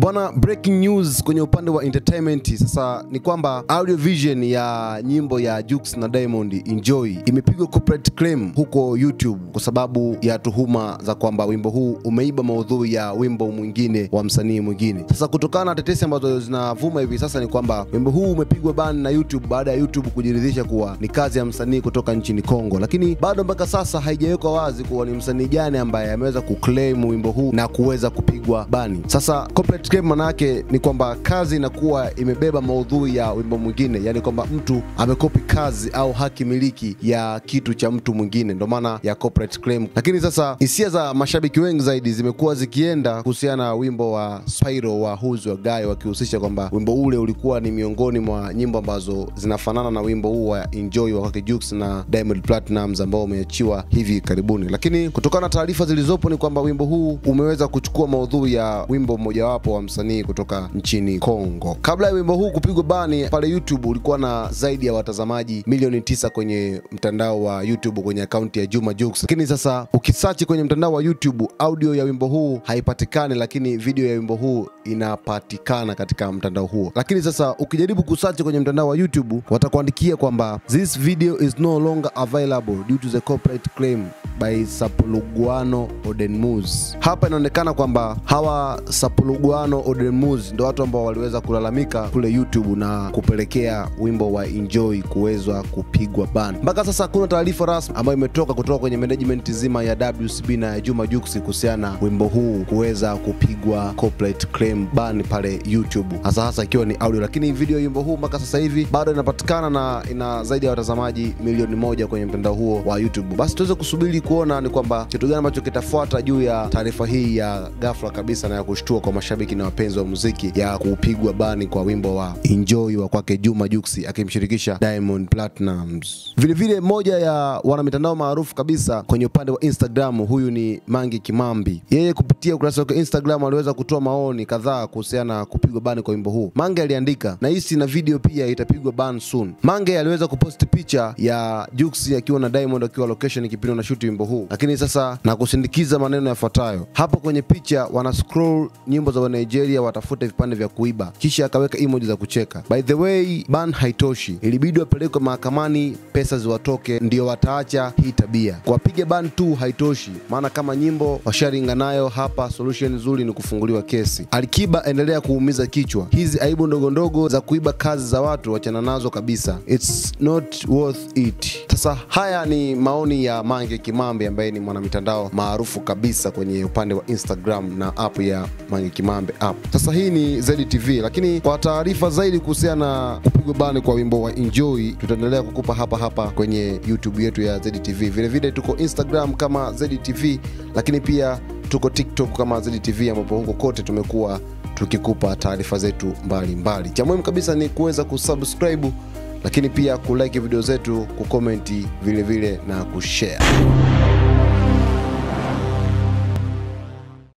Bwana, breaking news kwenye upande wa entertainment sasa ni kwamba audio vision ya nyimbo ya Jux na Diamond Enjoy imepigwa corporate claim huko YouTube kwa sababu ya tuhuma za kwamba wimbo huu umeiba maudhui ya wimbo mwingine wa msanii mwingine. Sasa kutokana na tetesi ambazo zinavuma hivi sasa ni kwamba wimbo huu umepigwa ban na YouTube baada ya YouTube kujiridhisha kuwa ni kazi ya msanii kutoka nchini Kongo, lakini bado mpaka sasa haijawekwa wazi kuwa ni msanii gani ambaye ameweza kuclaim wimbo huu na kuweza kupigwa bani. Sasa corporate claim manake ni kwamba kazi inakuwa imebeba maudhui ya wimbo mwingine, yani kwamba mtu amekopi kazi au haki miliki ya kitu cha mtu mwingine, ndo maana ya corporate claim. Lakini sasa hisia za mashabiki wengi zaidi zimekuwa zikienda kuhusiana na wimbo wa Spyro wa Who's Your Guy, wakihusisha kwamba wimbo ule ulikuwa ni miongoni mwa nyimbo ambazo zinafanana na wimbo huu wa Enjoy wa kwake Jux na Diamond Platnumz ambao umeachiwa hivi karibuni. Lakini kutokana na taarifa zilizopo ni kwamba wimbo huu umeweza kuchukua maudhui ya wimbo mmojawapo wa msanii kutoka nchini Kongo. Kabla ya wimbo huu kupigwa bani pale YouTube, ulikuwa na zaidi ya watazamaji milioni tisa kwenye mtandao wa YouTube kwenye akaunti ya Juma Jux. Lakini sasa ukisachi kwenye mtandao wa YouTube, audio ya wimbo huu haipatikani, lakini video ya wimbo huu inapatikana katika mtandao huo. Lakini sasa ukijaribu kusachi kwenye mtandao wa YouTube, watakuandikia kwamba this video is no longer available due to the corporate claim by Sapuluguano Odenmus. Hapa inaonekana kwamba hawa Sapuluguano Odenmus ndio watu ambao waliweza kulalamika kule YouTube na kupelekea wimbo wa Enjoy kuwezwa kupigwa ban. Mpaka sasa hakuna taarifa rasmi ambayo imetoka kutoka kwenye management zima ya WCB na ya Juma Jux kuhusiana na wimbo huu kuweza kupigwa corporate claim ban pale YouTube, hasa hasa ikiwa ni audio, lakini video ya wimbo huu mpaka sasa hivi bado inapatikana na ina zaidi ya watazamaji milioni moja kwenye mtandao huo wa YouTube. Basi tuweze kusubiri kuona ni kwamba kitu gani ambacho kitafuata juu ya taarifa hii ya ghafla kabisa na ya kushtua kwa mashabiki na wapenzi wa muziki ya kupigwa bani kwa wimbo wa Enjoy wa kwake Juma Jux akimshirikisha Diamond Platnumz. Vilevile moja ya wanamitandao maarufu kabisa kwenye upande wa Instagram, huyu ni Mange Kimambi. Yeye kupitia ukurasa wake Instagram aliweza kutoa maoni kadhaa kuhusiana na kupigwa bani kwa wimbo huu. Mange aliandika, nahisi na video pia itapigwa ban soon. Mange aliweza kuposti picha ya Jux akiwa na Diamond akiwa location kipindi na shoot wimbo huu, lakini sasa na kusindikiza maneno yafuatayo hapo kwenye picha. Wana scroll nyimbo za Nigeria watafute vipande vya kuiba, kisha akaweka emoji za kucheka. By the way, ban haitoshi, ilibidi wapelekwe mahakamani, pesa ziwatoke, ndio wataacha hii tabia. Kuwapiga ban tu haitoshi, maana kama nyimbo washaringa nayo hapa, solution nzuri ni kufunguliwa kesi. Alikiba, endelea kuumiza kichwa, hizi aibu ndogo ndogo za kuiba kazi za watu wachana nazo kabisa, it's not worth it. Sasa haya ni maoni ya Mange Kimambi ambaye ni mwanamitandao maarufu kabisa kwenye upande wa Instagram na app ya Mange Kimambe app. Sasa hii ni ZTV, lakini kwa taarifa zaidi kuhusiana na kupigwa bani kwa wimbo wa Enjoy tutaendelea kukupa hapa hapa kwenye YouTube yetu ya ZTV. Vilevile tuko Instagram kama ZTV, lakini pia tuko TikTok kama ZTV, ambapo huko kote tumekuwa tukikupa taarifa zetu mbalimbali. Cha muhimu kabisa ni kuweza kusubscribe lakini pia kulike video zetu, kukomenti vilevile na kushare.